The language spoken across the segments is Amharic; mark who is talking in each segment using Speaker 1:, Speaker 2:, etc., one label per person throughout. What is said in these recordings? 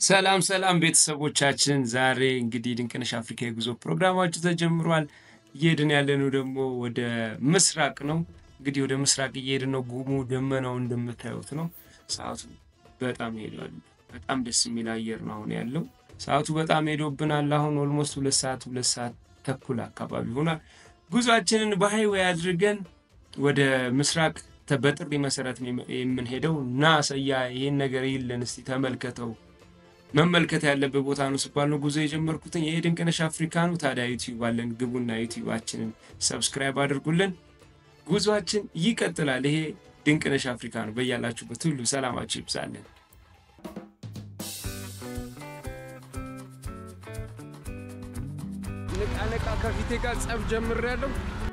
Speaker 1: ሰላም ሰላም ቤተሰቦቻችን፣ ዛሬ እንግዲህ ድንቅነሽ አፍሪካ የጉዞ ፕሮግራማችሁ ተጀምሯል። እየሄድን ያለነው ደግሞ ወደ ምስራቅ ነው። እንግዲህ ወደ ምስራቅ እየሄድን ነው። ጉሙ ደመናው እንደምታዩት ነው። ሰዓቱ በጣም ሄዷል። በጣም ደስ የሚል አየር ነው አሁን ያለው። ሰዓቱ በጣም ሄዶብናል። አሁን ኦልሞስት ሁለት ሰዓት ሁለት ሰዓት ተኩል አካባቢ ሆኗል። ጉዟችንን በሃይዌይ አድርገን ወደ ምስራቅ ተ- በጥሪ መሰረት ነው የምንሄደው። ና ሰያ ይህን ነገር ይልን እስቲ ተመልከተው መመልከት ያለበት ቦታ ነው ስባል ነው ጉዞ የጀመርኩትኝ። ይሄ ድንቅነሽ አፍሪካ ነው። ታዲያ ዩቲዩብ አለን፣ ግቡና ዩቲዩባችንን ሰብስክራይብ አድርጉልን። ጉዟችን ይቀጥላል። ይሄ ድንቅነሽ አፍሪካ ነው። በያላችሁበት ሁሉ ሰላማችሁ ይብዛልን። ንቃ ንቃ ከፊቴ ጋር ጸብ ጀምሬያለሁ።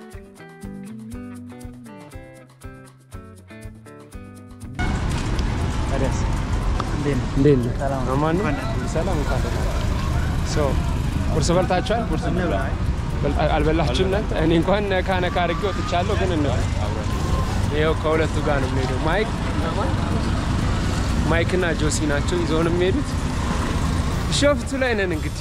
Speaker 1: እንዴት ነህ? አማን ነው? ሰላም እንኳን ደህና መጣህ። ሶ ቁርስ በልታችኋል? ቁርስ በልታ- አልበላችሁም እናንተ? እኔ እንኳን ነካ ነካ አድርጌ ወጥቻለሁ፣ ግን እንበል። ይኸው ከሁለቱ ጋር ነው የሚሄደው። ማይክ ማይክ እና ጆሲ ናቸው ይዘውን የሚሄዱት። ሾፍቱ ላይ ነን እንግዲህ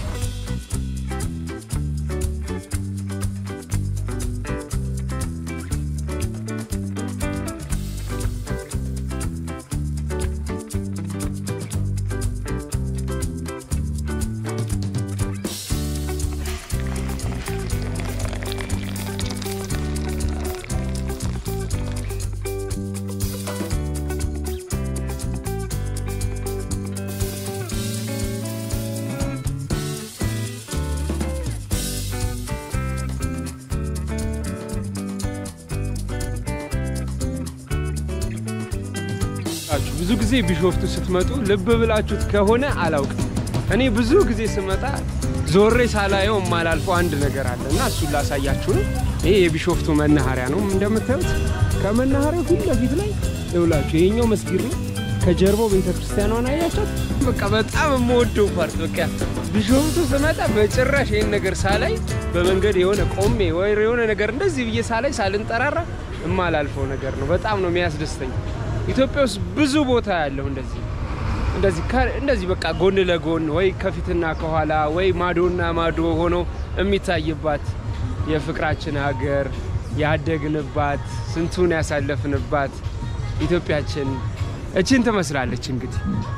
Speaker 1: አላችሁ። ብዙ ጊዜ ቢሾፍቱ ስትመጡ ልብ ብላችሁት ከሆነ አላውቅም። እኔ ብዙ ጊዜ ስመጣ ዞሬ ሳላየው የማላልፈው አንድ ነገር አለ እና እሱን ላሳያችሁ ነው። ይሄ የቢሾፍቱ መናኸሪያ ነው እንደምታዩት። ከመናኸሪያው ፊት ለፊት ላይ ይውላችሁ ይሄኛው መስጊድ ነው። ከጀርባው ቤተ ክርስቲያኗን አያቻት። በቃ በጣም የምወደው ፓርት በቃ ቢሾፍቱ ስመጣ በጭራሽ ይህን ነገር ሳላይ በመንገድ የሆነ ቆሜ ወይ የሆነ ነገር እንደዚህ ብዬ ሳላይ ሳልንጠራራ የማላልፈው ነገር ነው። በጣም ነው የሚያስደስተኝ። ኢትዮጵያ ውስጥ ብዙ ቦታ ያለው እንደዚህ እንደዚህ ከ- እንደዚህ በቃ ጎን ለጎን ወይ ከፊትና ከኋላ ወይ ማዶና ማዶ ሆኖ የሚታይባት የፍቅራችን ሀገር ያደግንባት ስንቱን ያሳለፍንባት ኢትዮጵያችን እችን ትመስላለች። እንግዲህ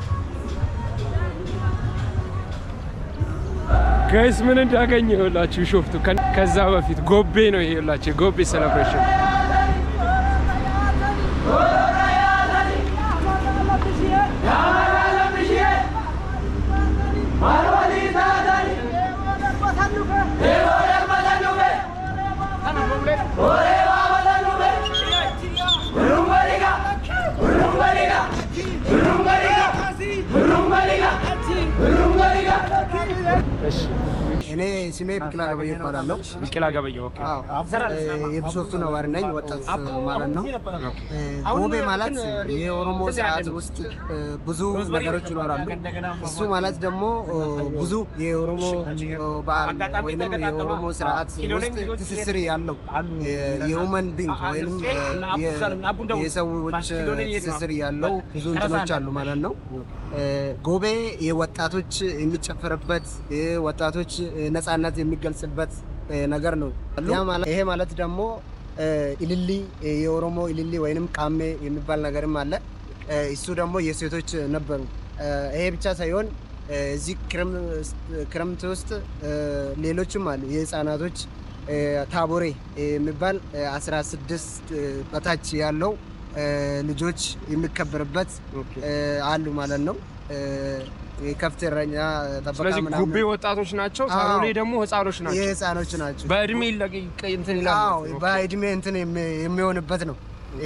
Speaker 1: ጋይስ ምን እንዳገኘ ይኸውላችሁ ቢሾፍቱ ከ- ከዛ በፊት ጎቤ ነው ይሄ ይኸውላችሁ የጎቤ ሴሌብሬሽን እሺ
Speaker 2: እኔ ስሜ ብቅላ ገበየ ይባላለሁ።
Speaker 1: ቢቂላ ገበየሁ ኦኬ
Speaker 2: አዎ፣ እ፣ የቢሾፍቱ ነዋሪ ነኝ፣ ወጣት ማለት ነው። እ፣ ጎቤ ማለት የኦሮሞ ስርዓት ውስጥ እ፣ ብዙ ነገሮች ይኖራሉ። እሱ ማለት ደግሞ እ፣ ብዙ የኦሮሞ እ፣ በዓል ወይም የኦሮሞ ስርዓት ውስጥ ትስስር ያለው የሁመን ቢንግ ወይም እ፣ የ- የሰዎች ትስስር ያለው ብዙ እንትኖች አሉ ማለት ነው። እ፣ ጎቤ የወጣቶች የሚጨፈርበት ወጣቶች ነፃነት የሚገልጽበት እ፣ ነገር ነው። ያ ማለት ይሄ ማለት ደግሞ እ፣ ኢልሊ የኦሮሞ ኢልሊ ወይንም ቃሜ የሚባል ነገርም አለ። እ፣ እሱ ደግሞ የሴቶች ነበሩ። እ፣ ይሄ ብቻ ሳይሆን እ፣ እዚህ ክረም- ክረምት ውስጥ እ፣ ሌሎችም አሉ የህፃናቶች እ፣ ታቦሬ የሚባል እ፣ 16 እ፣ በታች ያለው እ፣ ልጆች የሚከበርበት እ፣ አሉ ማለት ነው። እ፣ የከብት እረኛ ጠበቃ
Speaker 1: ስለዚህ
Speaker 2: ምናምን
Speaker 1: ጉቤ ወጣቶች ናቸው፣
Speaker 2: አዎ።
Speaker 1: ሳሎሌ ደግሞ ህፃኖች ናቸው።
Speaker 2: የህፃኖች ናቸው።
Speaker 1: በእድሜ ይለቅ- ይቀ- እንትን ይላል
Speaker 2: አዎ
Speaker 1: ማለት ነው።
Speaker 2: በእድሜ እንትን የሚ- የሚሆንበት ነው።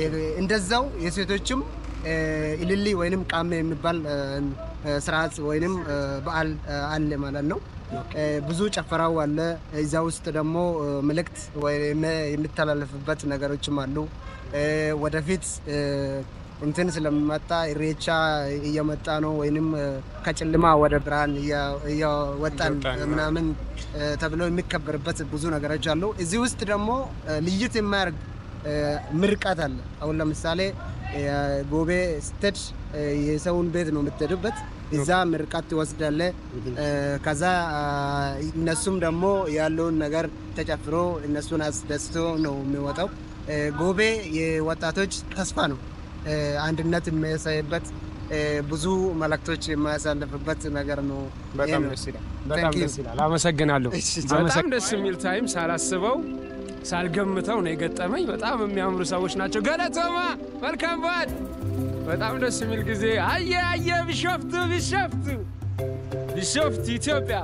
Speaker 2: እንደዛው የሴቶችም እ፣ ኢልሊ ወይንም ቃሜ የሚባል እ፣ እ፣ ስርዓት ወይንም እ፣ በዓል እ፣ አለ ማለት ነው። እ፣ ብዙ ጨፈራው አለ። እዛ ውስጥ ደግሞ እ፣ መልእክት ወይም የሚተላለፍበት ነገሮችም አሉ። እ፣ ወደፊት እ፣ እንትን ስለሚመጣ ኢሬቻ እየመጣ ነው ወይንም እ፣ ከጨለማ ወደ ብርሃን እያ- እያወጣን
Speaker 1: እየወጣን ነው።
Speaker 2: ምናምን እ፣ ተብሎ የሚከበርበት ብዙ ነገሮች አሉ። እዚህ ውስጥ ደግሞ እ፣ ልዩት የሚያደርግ እ፣ ምርቃት አለ። አሁን ለምሳሌ እ፣ ጎቤ ስትሄድ እ፣ የሰውን ቤት ነው የምትሄድበት። እዛ ምርቃት ትወስዳለ። ከዛ አ፣ እነሱም ደግሞ ያለውን ነገር ተጨፍሮ እነሱን አስደስቶ ነው የሚወጣው። እ፣ ጎቤ የወጣቶች ተስፋ ነው። እ፣ አንድነት የሚያሳይበት እ፣ ብዙ መልእክቶች የማያሳልፍበት ነገር ነው።
Speaker 1: በጣም
Speaker 2: ይሄ ነው።
Speaker 1: ደስ ይላል። በጣም
Speaker 2: Thank you.
Speaker 1: ደስ ይላል። አመሰግናለሁ።
Speaker 2: እሺ፣
Speaker 1: በጣም ደስ የሚል ታይም ሳላስበው ሳልገምተው ነው የገጠመኝ። በጣም የሚያምሩ ሰዎች ናቸው። ገለቶማ መልካም በዓል። በጣም ደስ የሚል ጊዜ። አየ አየ ቢሾፍቱ ቢሾፍቱ ቢሾፍቱ ኢትዮጵያ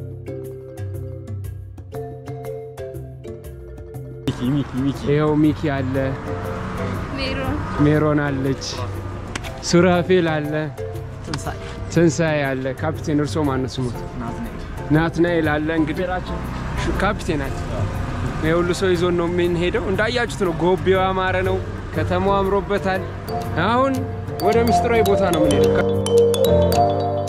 Speaker 1: ይኸው ሚኪ አለ፣
Speaker 3: ሜሮን
Speaker 1: ሜሮን አለች፣ ሱራፌል አለ፣ ትንሳኤ አለ። ካፕቴን እርሶ ማነው ስሞት? ናትናኤል አለ። እንግዲህ ሹ- ካፕቴን አለ። የሁሉ ሰው ይዞን ነው የምንሄደው። እንዳያችሁት ነው ጎቤው ያማረ ነው። ከተማው አምሮበታል። አሁን ወደ ምስጢራዊ ቦታ ነው የምንሄደው።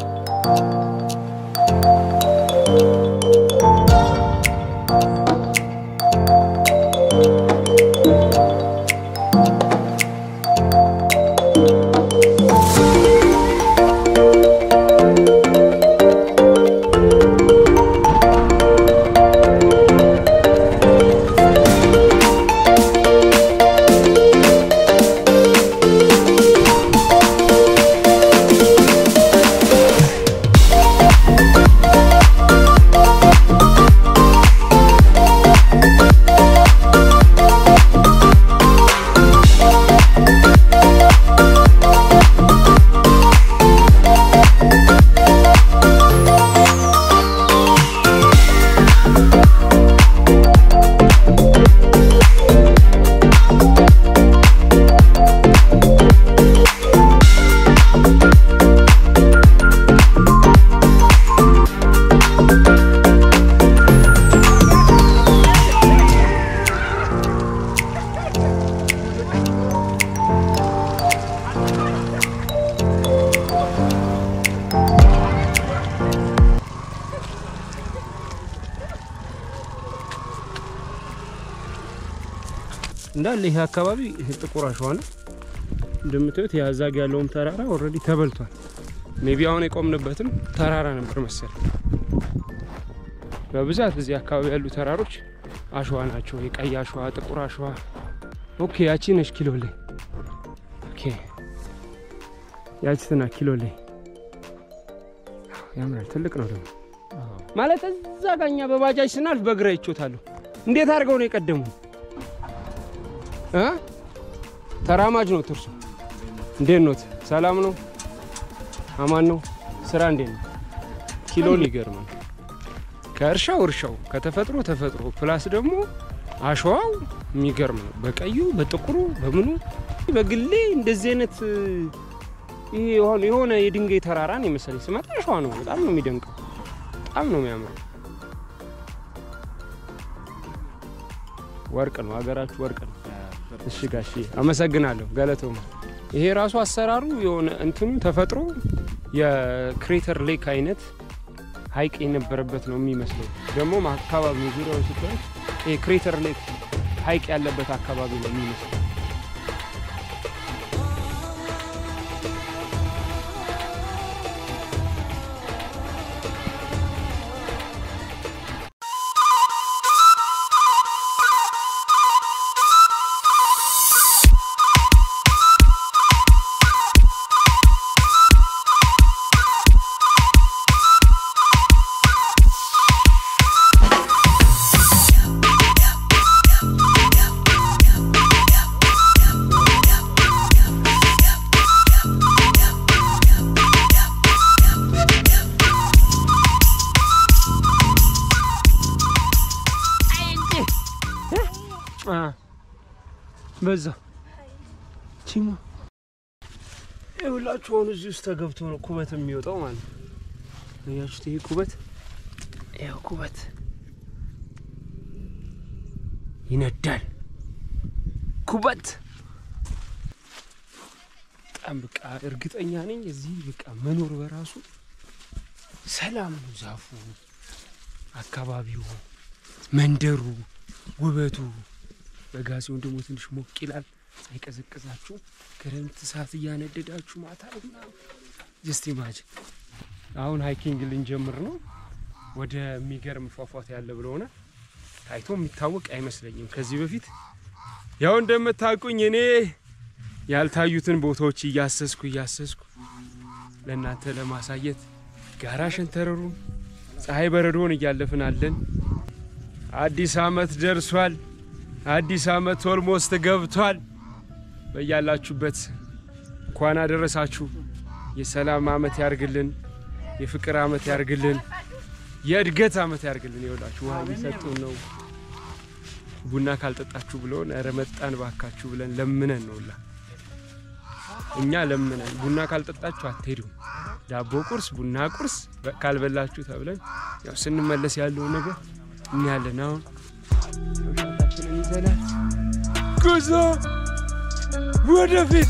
Speaker 1: እንዳለ ይሄ አካባቢ ጥቁር አሸዋ ነው እንደምታዩት። ያዛግ ያለውም ተራራ ኦልሬዲ ተበልቷል። ሜቢ አሁን የቆምንበትም ተራራ ነበር መሰለኝ። በብዛት እዚህ አካባቢ ያሉ ተራሮች አሸዋ ናቸው። የቀይ አሸዋ፣ ጥቁር አሸዋ። ኦኬ ያቺ ነች ኪሎ ላይ። ኦኬ ያቺ ትና ኪሎ ላይ ያምራል። ትልቅ ነው ደግሞ ማለት እዛ ጋኛ በባጃጅ ስናልፍ በግራ ይቾታለሁ። እንዴት አድርገው ነው የቀደሙ እ ተራማጅ ነው ትርሱ። እንዴት ኖት? ሰላም ነው? አማን ነው? ስራ እንዴት ነው? ኪሎን ይገርማል። ከእርሻው እርሻው፣ ከተፈጥሮ ተፈጥሮ፣ ፕላስ ደግሞ አሸዋው የሚገርም ነው። በቀዩ በጥቁሩ በምኑ በግሌ እንደዚህ አይነት ይሄ የሆነ የሆነ የድንጋይ ተራራን የመሰለኝ ስመጣ አሸዋ ነው። በጣም ነው የሚደንቀው። በጣም ነው የሚያምረው። ወርቅ ነው ሀገራችሁ፣ ወርቅ ነው። እሺ ጋሺ አመሰግናለሁ። ገለቶም ይሄ ራሱ አሰራሩ የሆነ እንትኑ ተፈጥሮ የክሬተር ሌክ አይነት ሀይቅ የነበረበት ነው የሚመስለው። ደግሞ አካባቢ ዙሪያውን ስታዩት ይሄ ክሬተር ሌክ ሀይቅ ያለበት አካባቢ ነው የሚመስለው። በዛ ቺማ ይኸውላችሁ አሁን እዚህ ውስጥ ተገብቶ ነው ኩበት የሚወጣው ማለት ነው። አያችሁት? ይሄ ኩበት ይኸው ኩበት ይነዳል። ኩበት በጣም በቃ እርግጠኛ ነኝ እዚህ በቃ መኖር በራሱ ሰላም ነው። ዛፉ፣ አካባቢው፣ መንደሩ፣ ውበቱ በጋ ሲሆን ደግሞ ትንሽ ሞቅ ይላል። ሳይቀዘቅዛችሁ ክረምት እሳት እያነደዳችሁ ማታ ምናምን ጀስት ኢማጅን አሁን ሃይኪንግ ልንጀምር ነው። ወደ የሚገርም ፏፏቴ ያለ ብለሆነ ታይቶ የሚታወቅ አይመስለኝም ከዚህ በፊት ያው እንደምታውቁኝ እኔ ያልታዩትን ቦታዎች እያሰስኩ እያሰስኩ ለእናንተ ለማሳየት ጋራ ሸንተረሩን ፀሐይ በረዶን እያለፍን አለን። አዲስ አመት ደርሷል። አዲስ አመት ኦልሞስት ገብቷል። በያላችሁበት እንኳን አደረሳችሁ። የሰላም አመት ያርግልን፣ የፍቅር አመት ያርግልን፣ የእድገት አመት ያርግልን። ይኸውላችሁ ውሃ እየሰጡን ነው። ቡና ካልጠጣችሁ ብለውን ኧረ መጣን ባካችሁ ብለን ለምነን ነውላ እኛ ለምነን ቡና ካልጠጣችሁ አትሄዱም፣ ዳቦ ቁርስ፣ ቡና ቁርስ ካልበላችሁ ተብለን ያው ስንመለስ ያለውን ነገር እናያለን። አሁን ሻታችንን ይዘናል። ጉዞ ወደፊት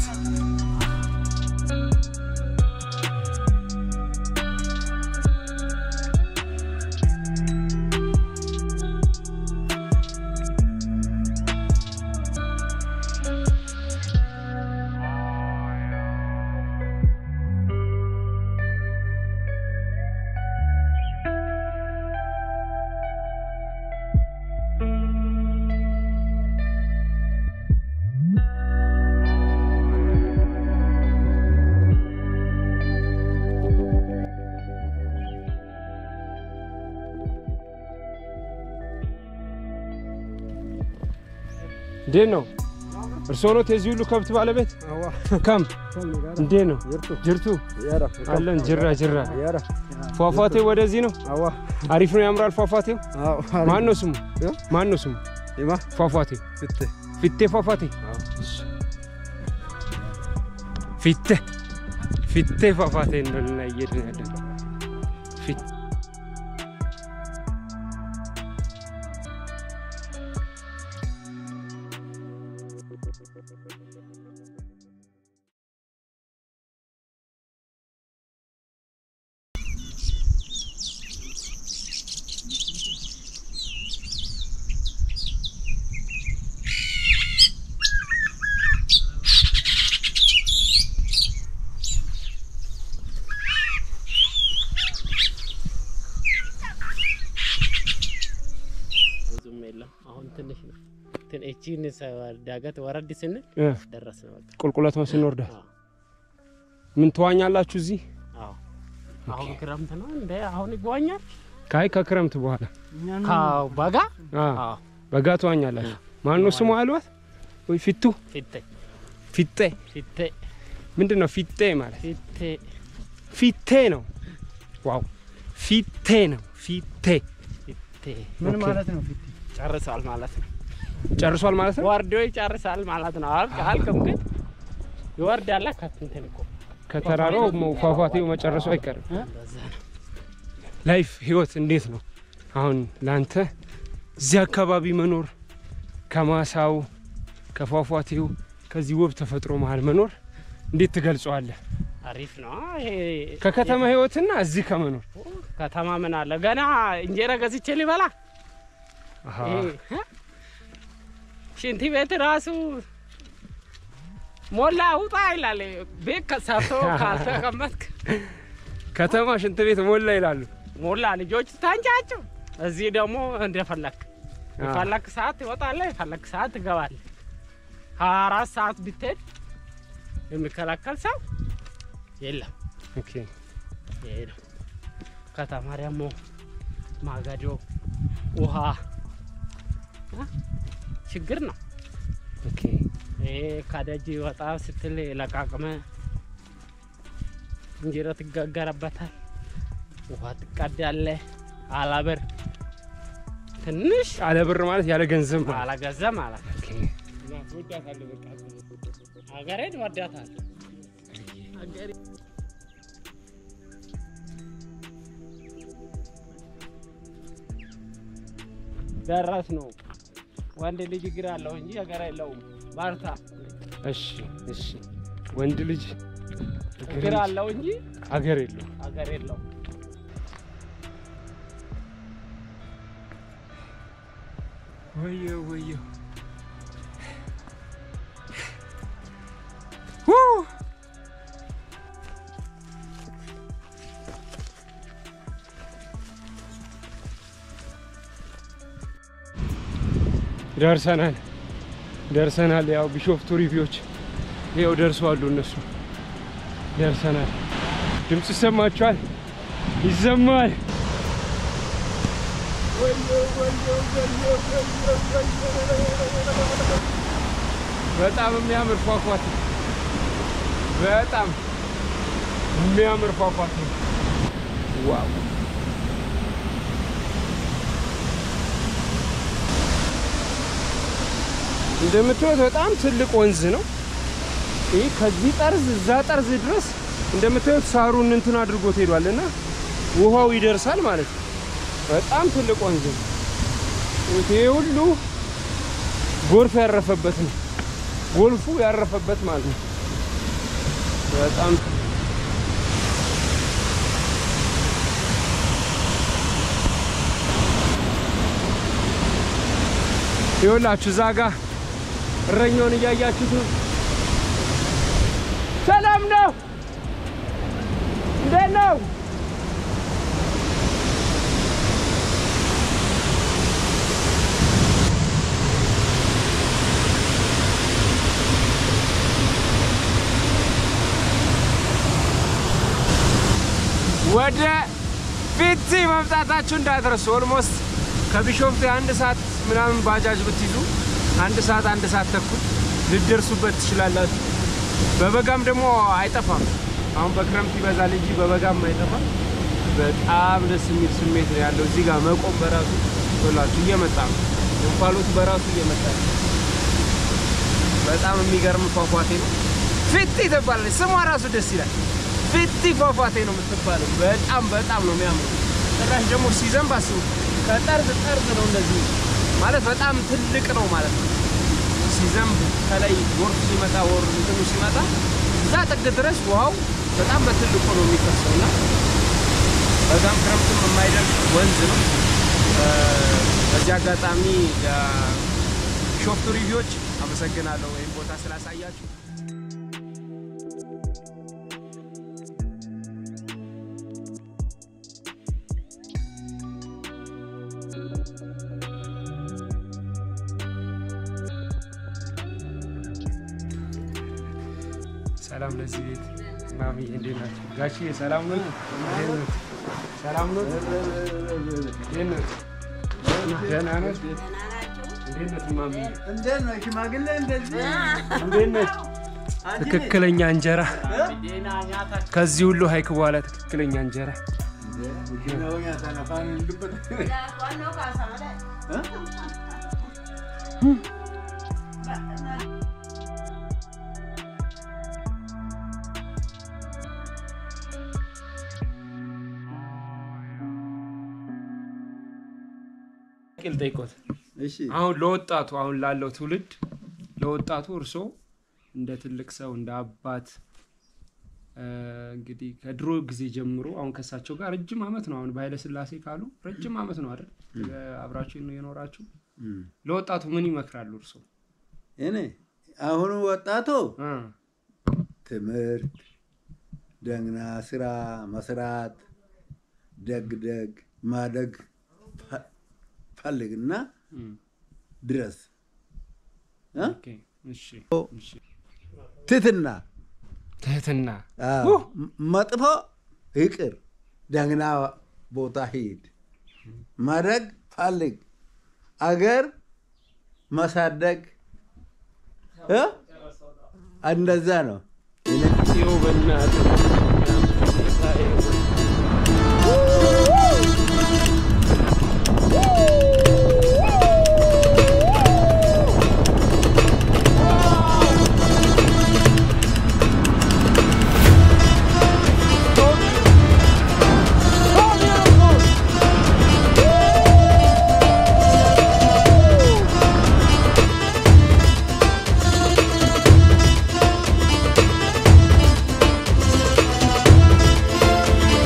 Speaker 1: እንዴት ነው? እርስዎ ኖት የዚህ ሁሉ ከብት ባለቤት? ከም እንዴት ነው? ጅርቱ አለን። ጅራ ጅራ ፏፏቴው ወደዚህ ነው። አሪፍ ነው፣ ያምራል ፏፏቴው። ማን ነው ስሙ? ማን ነው ስሙ? ፏፏቴው ፊቴ ፏፏቴ ፊቴ ፊቴ ፏፏቴ እንደልና እየሄድን ያለን ፊት
Speaker 4: ብዙም የለም። አሁን ትንሽ ነው። ትን- እቺን ሰ- ዳገት ወረድ ስንል
Speaker 1: እ
Speaker 4: ደረስን። በቃ
Speaker 1: ቁልቁለት መስን ወርዳ
Speaker 4: አዎ፣
Speaker 1: ምን ትዋኛላችሁ እዚህ?
Speaker 4: አዎ። አሁን ክረምት ነው እንደ አሁን ይጓኛል
Speaker 1: ካይ ከክረምት በኋላ
Speaker 4: ከበጋ
Speaker 1: አ
Speaker 4: አዎ፣
Speaker 1: በጋ ትዋኛላችሁ። ማን ነው ስሙ አልባት ወይ ፊቱ
Speaker 4: ፊቴ
Speaker 1: ፊቴ
Speaker 4: ፊቴ
Speaker 1: ምንድን ነው ፊቴ ማለት?
Speaker 4: ፊቴ
Speaker 1: ፊቴ ነው። ዋው ፊቴ ነው። ፊቴ
Speaker 4: ፊቴ
Speaker 2: ምን
Speaker 1: ኦኬ።
Speaker 2: ማለት ነው? ፊት
Speaker 4: ጨርሷል ማለት ነው።
Speaker 1: ጨርሷል ማለት ነው።
Speaker 4: ወርዶ ይጨርሳል ማለት ነው። አልቅ አልቅም ግን ይወርዳል ከእንትን እኮ
Speaker 1: ከተራራው መ- ፏፏቴው መጨረሱ አይቀርም።
Speaker 4: በዛ ነው።
Speaker 1: ላይፍ ህይወት እንዴት ነው አሁን ለአንተ እዚህ አካባቢ መኖር ከማሳው ከፏፏቴው ከዚህ ውብ ተፈጥሮ መሀል መኖር እንዴት ትገልጸዋለህ?
Speaker 4: አሪፍ ነው። ይሄ
Speaker 1: ከከተማ ህይወትና እዚህ ከመኖር
Speaker 4: ከተማ ምን አለ ገና እንጀራ ገዝቼ ሊበላ
Speaker 1: አሃ፣
Speaker 4: ይሄ ሽንት ቤት ራሱ ሞላ ውጣ ይላል። ቤት ከሰርቶ ካልተቀመጥክ
Speaker 1: ከተማ ሽንት ቤት ሞላ ይላሉ።
Speaker 4: ሞላ ልጆች ታንጫቸው። እዚህ ደግሞ እንደፈለክ
Speaker 1: አ፣
Speaker 4: የፈለክ ሰዓት ትወጣለህ፣ የፈለክ ሰዓት ትገባለህ። ሀያ አራት ሰዓት ብትሄድ የሚከላከል ሰው የለም።
Speaker 1: ኦኬ።
Speaker 4: ይሄ ነው። ከተማ ደግሞ ማገዶ፣ ውሃ እ? ችግር ነው።
Speaker 1: ኦኬ።
Speaker 4: ይሄ ከደጅ ወጣ ስትል ለቃቅመ እንጀራ ትጋገረበታል፣ ውሃ ትቀዳለህ። አላብር ትንሽ
Speaker 1: ያለ ብር ማለት ያለ ገንዘብ ማለት
Speaker 4: አላገዘ ማለት ነው።
Speaker 1: ኦኬ።
Speaker 4: ሀገሬን ወዳታል። ሀገሬ ደረስ ነው። ወንድ ልጅ እግር አለው እንጂ ሀገር የለውም። ባርታ
Speaker 1: እሺ፣ እሺ። ወንድ ልጅ
Speaker 4: እግር አለው እንጂ
Speaker 1: አገር የለውም።
Speaker 4: ሀገር የለውም።
Speaker 1: ወየው ወየው ደርሰናል ደርሰናል። ያው ቢሾፍቱ ሪቪዎች ይኸው ደርሰዋሉ እነሱ ደርሰናል። ድምፅ ይሰማችኋል? ይሰማል። በጣም የሚያምር ፏፏቴ በጣም የሚያምር ፏፏቴ ዋው! እንደምታዩት በጣም ትልቅ ወንዝ ነው። ይህ ከዚህ ጠርዝ እዛ ጠርዝ ድረስ እንደምታዩት ሳሩን እንትን አድርጎት ሄዷል እና ውሃው ይደርሳል ማለት ነው። በጣም ትልቅ ወንዝ ነው። ይሄ ሁሉ ጎርፍ ያረፈበት ነው። ጎልፉ ያረፈበት ማለት ነው። በጣም ይኸውላችሁ እዛ ጋ እረኛውን እያያችሁት ነው። ሰላም ነው። እንዴት ነው? ወደ ፊቲ መምጣታችሁ እንዳትረሱ። ኦልሞስት ከቢሾፍቱ የአንድ ሰዓት ምናምን ባጃጅ ብትይዙ አንድ ሰዓት አንድ ሰዓት ተኩል ልደርሱበት ትችላላችሁ። በበጋም ደግሞ አይጠፋም። አሁን በክረምት ይበዛል እንጂ በበጋም አይጠፋም። በጣም ደስ የሚል ስሜት ነው ያለው። እዚህ ጋር መቆም በራሱ ቶላችሁ እየመጣ ነው። እንፋሎቱ በራሱ እየመጣ ነው። በጣም የሚገርም ፏፏቴ ነው። ፊቲ ትባላለች። ስሟ ራሱ ደስ ይላል። ፊቲ ፏፏቴ ነው የምትባለው። በጣም በጣም ነው የሚያምሩ። ጭራሽ ደግሞ ሲዘንብ አስቡ፣ ከጠርዝ ጠርዝ ነው እንደዚህ ማለት በጣም ትልቅ ነው ማለት ነው። ሲዘንብ ከላይ ጎርፍ ሲመጣ ወር እንትኑ ሲመጣ እዛ ጥግ ድረስ ውሃው በጣም በትልቁ ነው የሚፈሰው እና በዛም ክረምትም የማይደርቅ ወንዝ ነው። በዚህ አጋጣሚ ሾፍቱ ሪቪዎች አመሰግናለሁ ወይም ቦታ ስላሳያችሁ። ሰላም ለዚህ ቤት ማሚ፣ እንዴት ናቸው? ጋሽዬ ሰላም ነው? እንዴት ነው? ሰላም ነው? እንዴት ነው? ደህና ነው? እንዴት ነው ማሚ?
Speaker 5: እንዴት ነው ሽማግሌ? እንደዚህ
Speaker 1: እንዴት ነች? ትክክለኛ እንጀራ ከዚህ ሁሉ ሀይክ በኋላ ትክክለኛ እንጀራ ቂል ጠይቆት
Speaker 5: እሺ
Speaker 1: አሁን ለወጣቱ አሁን ላለው ትውልድ ለወጣቱ እርሶ እንደ ትልቅ ሰው እንደ አባት እ፣ እንግዲህ ከድሮ ጊዜ ጀምሮ አሁን ከእሳቸው ጋር ረጅም ዓመት ነው። አሁን በኃይለ ሥላሴ ካሉ ረጅም ዓመት ነው አይደል አብራችሁ የኖራችሁ።
Speaker 5: እም።
Speaker 1: ለወጣቱ ምን ይመክራሉ እርሶ?
Speaker 5: እኔ አሁኑ ወጣቱ
Speaker 1: እ፣
Speaker 5: ትምህርት፣ ደግና ስራ መስራት፣ ደግ ደግ ማደግ ፈ- ፈልግና
Speaker 1: እም፣
Speaker 5: ድረስ እ?
Speaker 1: ኦኬ፣ እሺ፣ እሺ።
Speaker 5: ትትና
Speaker 1: ትህትና
Speaker 5: አዎ፣ ም- መጥፎ ይቅር፣ ደግና ቦታ ሂድ፣ ማደግ ፈልግ፣ አገር ማሳደግ እ? እንደዛ ነው።
Speaker 1: ሲው በእናትህ
Speaker 6: ♪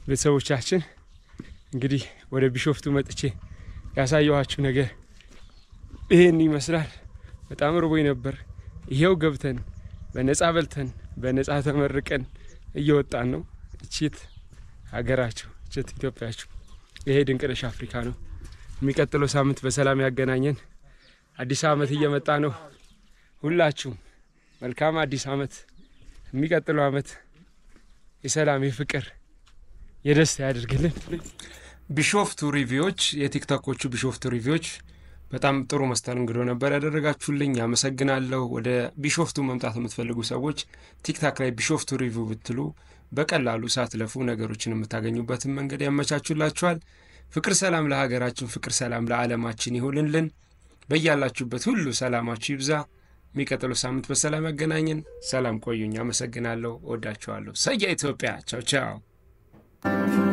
Speaker 1: ቤተሰቦቻችን እንግዲህ ወደ ቢሾፍቱ መጥቼ ያሳየኋችሁ ነገር ይሄን ይመስላል። በጣም ርቦኝ ነበር። ይሄው ገብተን በነፃ በልተን በነፃ ተመርቀን እየወጣን ነው። እቺት ሀገራችሁ፣ እቺት ኢትዮጵያችሁ። ይሄ ድንቅነሽ አፍሪካ ነው። የሚቀጥለው ሳምንት በሰላም ያገናኘን። አዲስ ዓመት እየመጣ ነው። ሁላችሁም መልካም አዲስ ዓመት። የሚቀጥለው ዓመት የሰላም የፍቅር የደስታ ያደርግልን። ቢሾፍቱ ሪቪዎች የቲክቶኮቹ ቢሾፍቱ ሪቪዎች በጣም ጥሩ መስተንግዶ ነበር ያደረጋችሁልኝ። አመሰግናለሁ። ወደ ቢሾፍቱ መምጣት የምትፈልጉ ሰዎች ቲክታክ ላይ ቢሾፍቱ ሪቪው ብትሉ በቀላሉ ሳትለፉ ነገሮችን የምታገኙበትን መንገድ ያመቻቹላችኋል። ፍቅር ሰላም ለሀገራችን፣ ፍቅር ሰላም ለዓለማችን ይሁንልን። በያላችሁበት ሁሉ ሰላማችሁ ይብዛ። የሚቀጥለው ሳምንት በሰላም ያገናኘን። ሰላም ቆዩኝ። አመሰግናለሁ። እወዳችኋለሁ። ሰያ ኢትዮጵያ። ቻው ቻው።